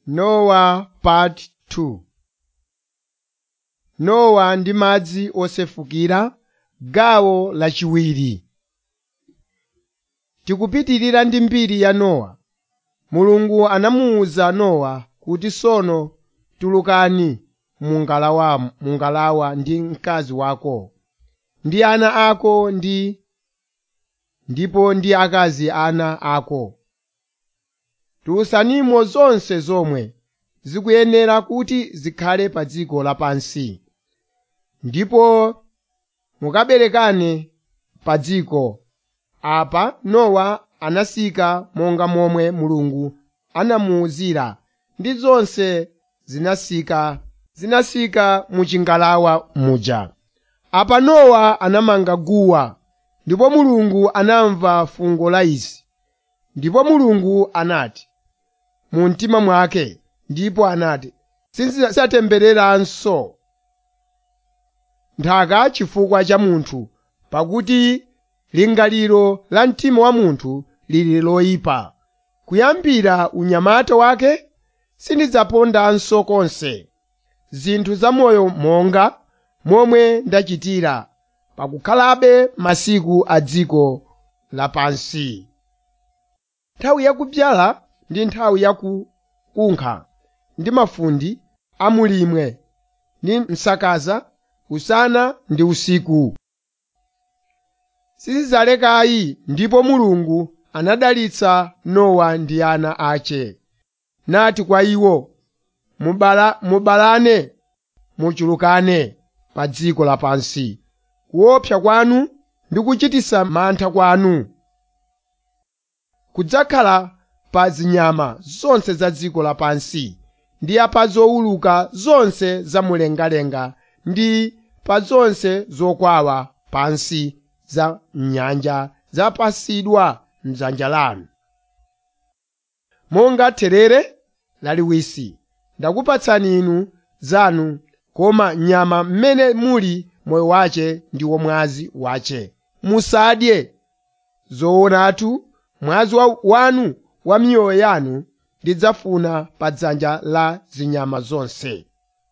Nowa Part 2 Nowa ndi madzi osefukira gawo lachiwiri tikupitirira ndi mbiri ya Nowa. Mulungu anamuwuza Nowa kuti tsono tulukani mu ngalawa, mu ngalawa ndi mkazi wako, ndi ana ako ndi ndipo ndi akazi ana ako. Tulusanimo zonse zomwe zikuyenera kuti zikhale pa dziko lapansi, ndipo mukaberekane pa dziko. Apa Nowa anasika monga momwe Mulungu anamuwuzira ndi zonse zinasika zinasika mu chingalawa muja. Apa Nowa anamanga guwa, ndipo Mulungu anamva fungo la izi. Ndipo Mulungu anati mu mtima mwake, ndipo anati, “Sindidzatembereranso nthaka chifukwa cha munthu, pakuti lingaliro la mtima wa munthu lili loyipa. Kuyambira unyamata wake sindidzapondanso konse zinthu zamoyo monga momwe ndachitira pakukhalabe masiku a dziko lapansi. Nthawi yakubyala ndi nthawi yakukunkha ndi mafunde a mulimwe ndi msakaza usana ndi usiku. Sizidzalekayi ndipo Mulungu anadalitsa Nowa ndi ana ace, nati kwa iwo, Mubala, mubalane muchulukane pa dziko lapansi. Kuopsa kwanu ndi kuchititsa mantha kwanu kudzakhala pa zinyama zonse za dziko lapansi ndi pa zowuluka zonse zamumlengalenga ndi pa zonse zokwawa pansi za m'nyanja zapatsidwa m'dzanja lanu. Monga therere laliwisi ndakupatsani inu zanu, koma nyama mmene muli moyo wace ndi mwazi wace. Musadye zoonatu mwazi wanu wa miyoyo yanu ndidzafuna pa dzanja la zinyama zonse.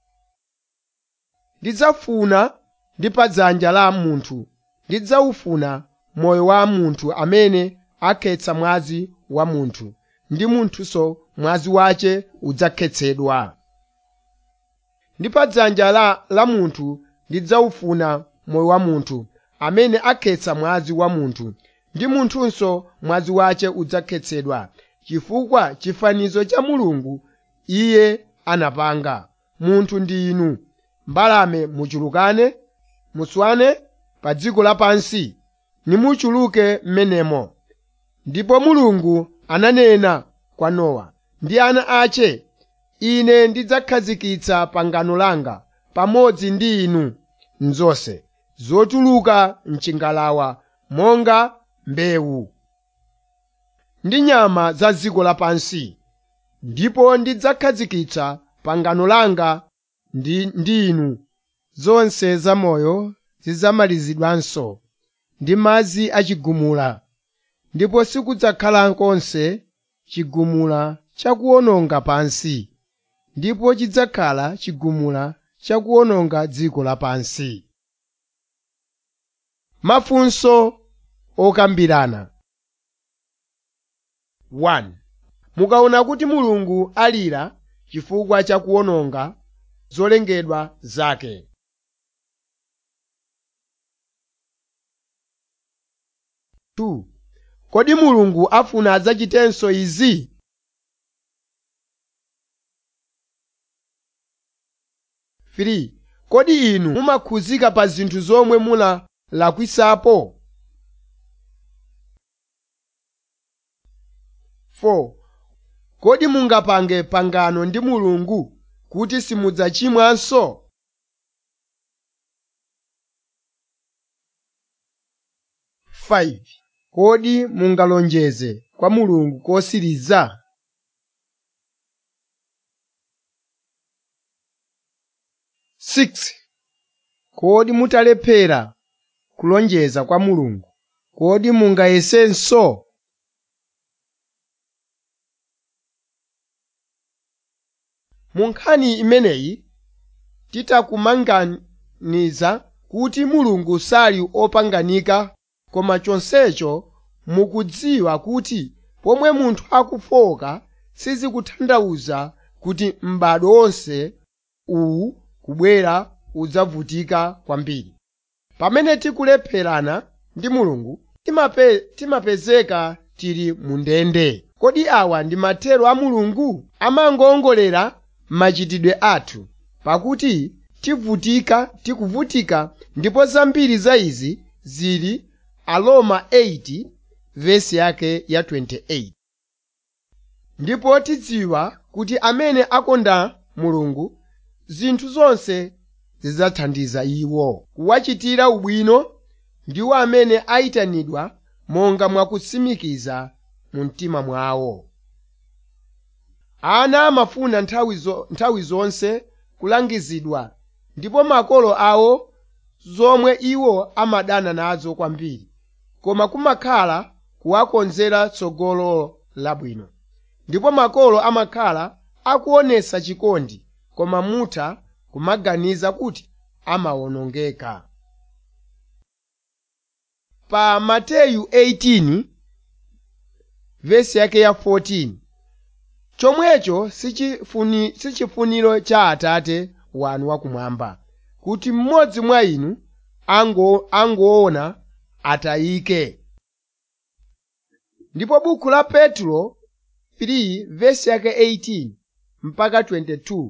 Ndidzafuna ndi pa dzanja la munthu, ndidzawufuna moyo wa munthu amene akhetsa mwazi wa munthu, ndi munthunso mwazi wace udzakhetsedwa. Ndi pa dzanja la, la munthu ndidzawufuna moyo wa munthu amene akhetsa mwazi wa munthu, ndi munthunso mwazi wace udzakhetsedwa, chifukwa chifanizo cha Mulungu Iye anapanga. Munthu ndi inu, mbalame muchulukane, muswane pa dziko lapansi, nimuchuluke m'menemo. Ndipo Mulungu ananena kwa Nowa ndi ana ace, Ine ndidzakhazikitsa pangano langa pamodzi ndi inu m'zonse zotuluka m'chingalawa monga mbewu ndi nyama za dziko lapansi, ndipo ndidzakhazikitsa pangano langa ndi, ndi inu zonse zamoyo zidzamalizidwanso ndi madzi achigumula, ndipo sikudzakhala konse chigumula chakuwononga pansi, ndipo chidzakhala chigumula chakuwononga dziko lapansi. Mafunso okambirana 1. Mukaona kuti Mulungu alira chifukwa cha kuwononga zolengedwa zake. 2. Kodi Mulungu afuna adzachitenso izi? 3. Kodi inu mumakhuzika pa zinthu zomwe munalakwisapo? 4. Kodi mungapange pangano ndi Mulungu kuti simudzachimwanso? 5. Kodi mungalonjeze kwa Mulungu kosiriza? 6. Kodi mutalephera kulonjeza kwa Mulungu, kodi mungayesenso? mu nkhani imeneyi titakumanganiza kuti mulungu sali opanganika koma chonsecho mukudziwa kuti pomwe munthu akufoka sizikutanthauza kuti m'bado wonse uwu kubwera udzavutika kwambiri pamene tikulepherana ndi mulungu timape, timapezeka tili mu ndende kodi awa ndi mathero a mulungu amangowongolera machitidwe athu pakuti tivutika tikuvutika ndipo zambiri za izi zili aroma 8 vesi yake ya 28 ndipo tidziwa kuti amene akonda mulungu zinthu zonse zidzathandiza iwo kuwachitira ubwino ndiwo amene ayitanidwa monga mwakutsimikiza mu mtima mwawo ana amafuna nthawi, zo, nthawi zonse kulangizidwa ndipo makolo awo zomwe iwo amadana nazo kwambiri koma kumakhala kuwakonzera tsogolo labwino ndipo makolo amakhala akuonesa chikondi koma mutha kumaganiza kuti amawonongeka pa mateyu 18 vesi yake ya 14 chomwecho sichifuni, sichifuniro cha atate wanu wakumwamba kuti mmodzi mwa inu ango, angoona atayike ndipo buku la petro 3 vesi yake 18 mpaka 22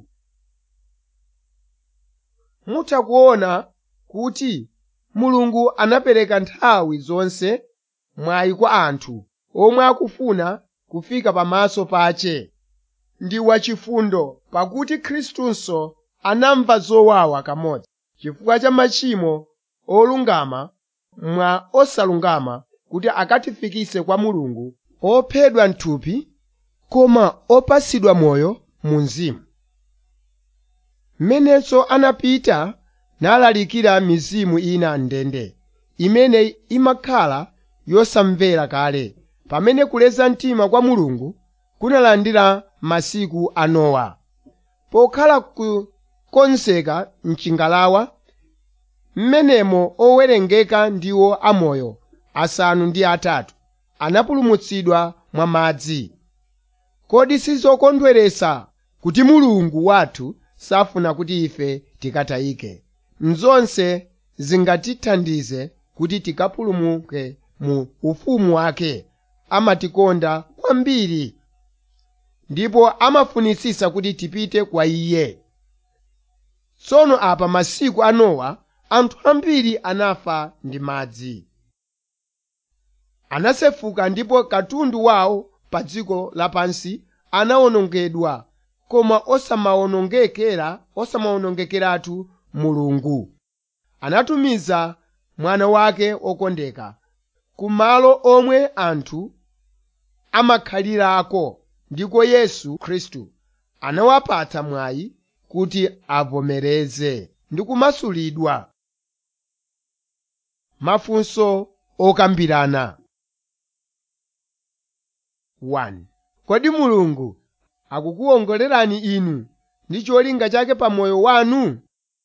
mutha kuona kuti mulungu anapereka nthawi zonse mwayi kwa anthu omwe akufuna kufika pamaso pache ndi wachifundo pakuti khristunso anamva zowawa kamodzi chifukwa cha machimo olungama mwa osalungama kuti akatifikise kwa mulungu ophedwa mthupi koma opasidwa moyo mu mzimu mmenenso anapita nalalikira mizimu ina ndende imene imakhala yosamvera kale pamene kuleza mtima kwa mulungu kunalandira masiku a nowa pokhala kukonzeka mchingalawa mmenemo owerengeka ndiwo amoyo asanu ndi atatu anapulumutsidwa mwa madzi kodi sizokondweresa kuti mulungu wathu safuna kuti ife tikatayike mzonse zingatithandize kuti tikapulumuke mu ufumu wake amatikonda kwambiri ndipo amafunisisa kuti tipite kwa iye tsono apa masiku a nowa anthu ambiri anafa ndi madzi anasefuka ndipo katundu wawo pa dziko lapansi anawonongedwa koma osamawonongekera osamawonongekeratu mulungu anatumiza mwana wake okondeka ku malo omwe anthu amakhalirako ndiko yesu khristu anawapatsa mwayi kuti avomereze ndi kumasulidwa mafunso okambirana 1 kodi mulungu akukuwongolerani inu ndi cholinga chake pa moyo wanu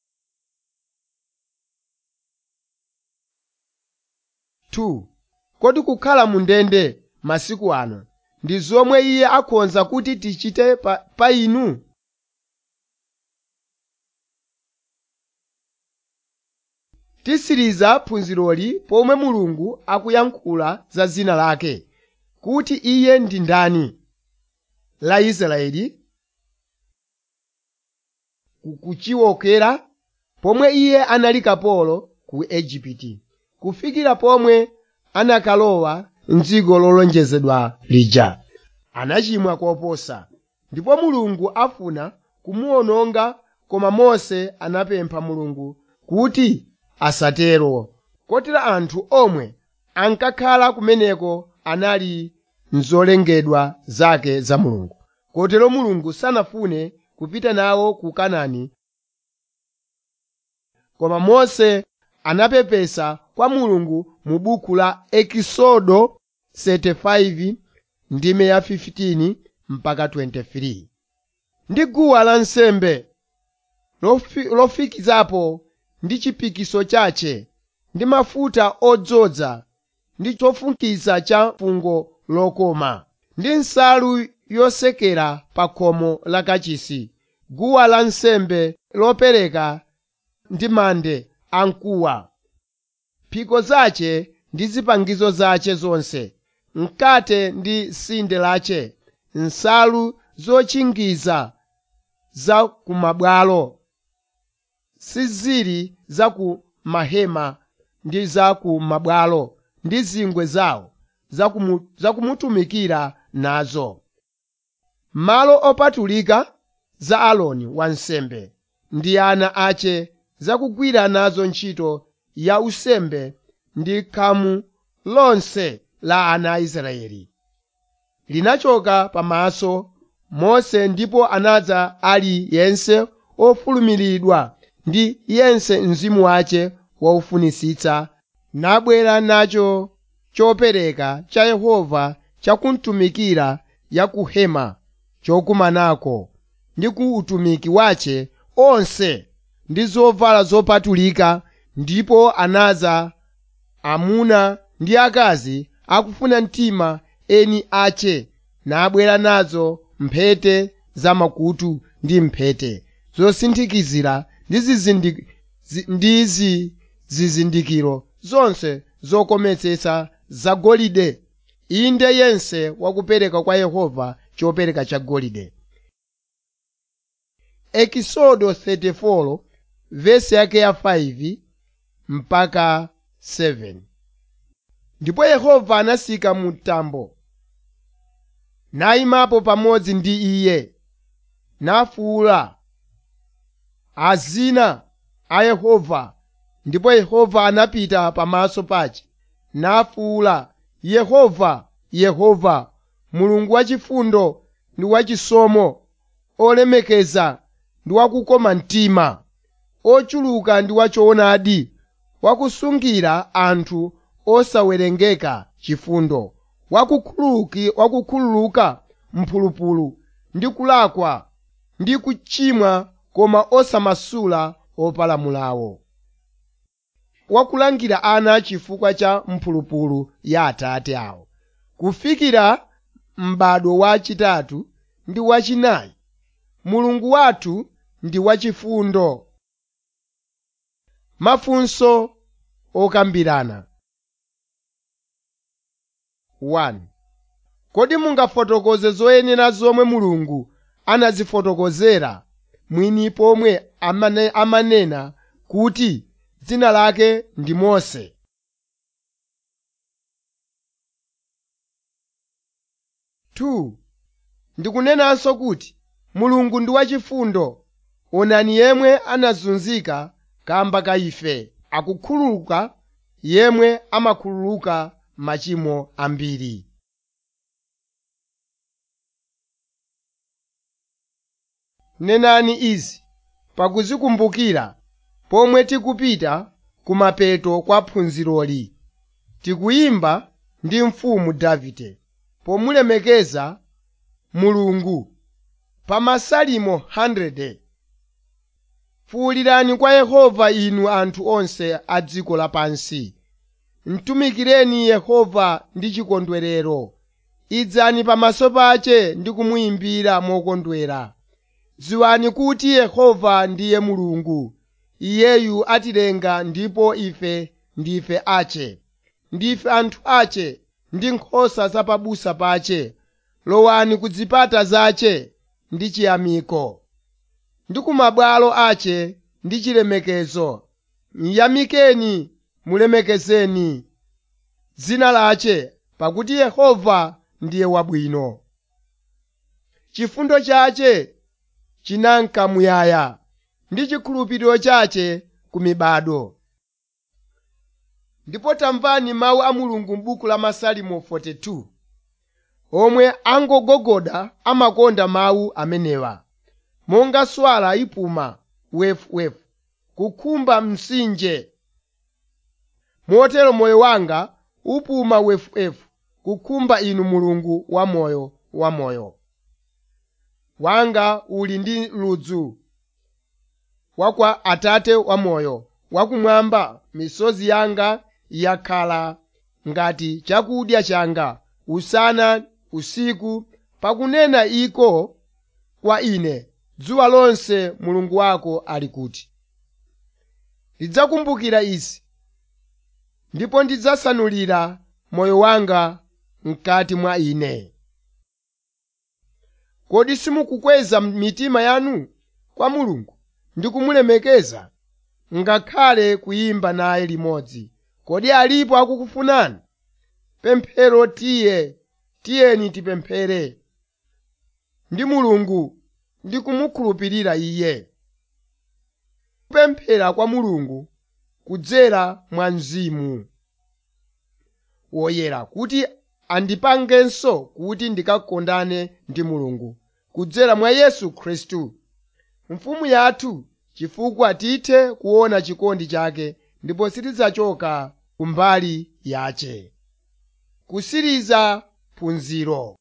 Two, kodi kukhala mu ndende masiku ano ndi zomwe iye akhonza kuti tichite pa, pa inu tisiriza phunziroli pomwe mulungu akuyankhula za zina lake kuti iye ndi ndani la israeli kuchiwokera pomwe iye anali kapolo ku ejipiti kufikira pomwe anakalowa mdziko lolonjezedwa lija anachimwa koposa ndipo mulungu afuna kumuwononga koma mose anapempha mulungu kuti asatero kotero anthu omwe ankakhala kumeneko anali mzolengedwa zake za mulungu kotero mulungu sanafune kupita nawo ku kanani koma mose anapepesa kwa mulungu mu buku la ekisodo 35 ndime ya 15 mpaka 23 ndi guwa lansembe lofi- lofikizapo ndi chipikiso chache ndi mafuta odzoza ndi chofukiza cha fungo lokoma ndi nsalu yosekera pa khomo la kachisi guwa lansembe lopereka ndi mande amkuwa phiko zace ndi zipangizo zace zonse mkate ndi tsinde lace nsalu zotchingiza za kumabwalo sizili za ku mahema ndi za ku mabwalo ndi zingwe zawo zakumu- zakumutumikira nazo malo opatulika za aloni wansembe ndi ana ace zakugwira nazo ntchito ya usembe ndi khamu lonse la ana a israeli linachoka pamaso mose ndipo anadza ali yense ofulumiridwa ndi yense mzimu wace waufunisitsa nabwera nacho chopereka cha yehova chakumtumikira ya ku hema chokumanako ndi ku utumiki wace onse ndi zovala zopatulika ndipo anadza amuna ndi akazi akufuna mtima eni ace nabwera nazo mphete zamakutu ndi mphete zosinthikizira ndi zizindi- zi- ndi zi- zizindikiro zonse zokometsetsa zagolide inde yense wakupereka kwa yehova chopereka cha golide ekisodo 34 vesi yake ya 5 mpaka 7 ndipo yehova anasika mu mtambo nayimapo pamodzi ndi iye nafuwula azina a yehova ndipo yehova anapita pamaso pace nafuwula yehova yehova mulungu wachifundo ndi wachisomo olemekeza ndi wakukoma mtima ochuluka ndi wachoonadi wakusungira anthu osawerengeka chifundo wakukhuluki- wakukhululuka mphulupulu ndi kulakwa ndi kuchimwa koma osamasula opalamulawo wakulangira ana chifukwa cha mphulupulu ya atate awo kufikira m'bado wachitatu ndi wachinayi mulungu wathu ndi wachifundo mafunso okambirana 1 kodi mungafotokoze zoyenera zomwe mulungu anazifotokozera mwini pomwe amane, amanena kuti dzina lake ndi mose Two, ndikunenanso kuti mulungu ndi wachifundo onani yemwe anazunzika kamba ka ife akukhululuka yemwe amakhululuka machimo ambiri nenani izi pakuzikumbukira pomwe tikupita kumapeto kwa phunziroli tikuyimba ndi mfumu davide pomulemekeza mulungu pa masalimo 100 fuwulirani kwa yehova inu anthu onse a dziko lapansi mtumikireni yehova ndi chikondwerero idzani pamaso pace ndi kumuyimbira mokondwera dziwani kuti yehova ndiye mulungu iyeyu atilenga ndipo ife ndife ace ndife anthu ace ndi nkhosa za pabusa pace lowani ku zipata zace ndi chiyamiko ndi ku mabwalo ace ndi chilemekezo miyamikeni mulemekezeni dzina lace pakuti yehova ndiye wabwino chifundo chace chinanka muyaya ndi chikhulupiriro chace ku mibado ndipo tamvani mawu a mulungu m'buku la masalimo 42 omwe angogogoda amakonda mawu amenewa monga swala ipuma wefuwefu kukhumba mtsinje motero moyo wanga upuma wefuwefu kukhumba inu mulungu wamoyo wamoyo wanga uli ndi ludzu wa kwa atate wamoyo wakumwamba misozi yanga yakhala ngati chakudya changa usana usiku pakunena iko kwa ine dzuwa lonse mulungu wako ali kuti ndidzakumbukira izi ndipo ndidzasanulira moyo wanga mkati mwa ine kodi simukukweza mitima yanu kwa mulungu ndi kumulemekeza ngakhale kuyimba naye limodzi kodi alipo akukufunani pemphero tiye tiyeni tipemphere ndi mulungu ndi kumukhulupirira iye kupemphera kwa mulungu kudzera mwa mzimu woyera kuti andipangenso kuti ndikakondane ndi mulungu kudzera mwa yesu khristu mfumu yathu chifukwa tithe kuona chikondi chake ndipo sitidzachoka kumbali yace kusiriza phunziro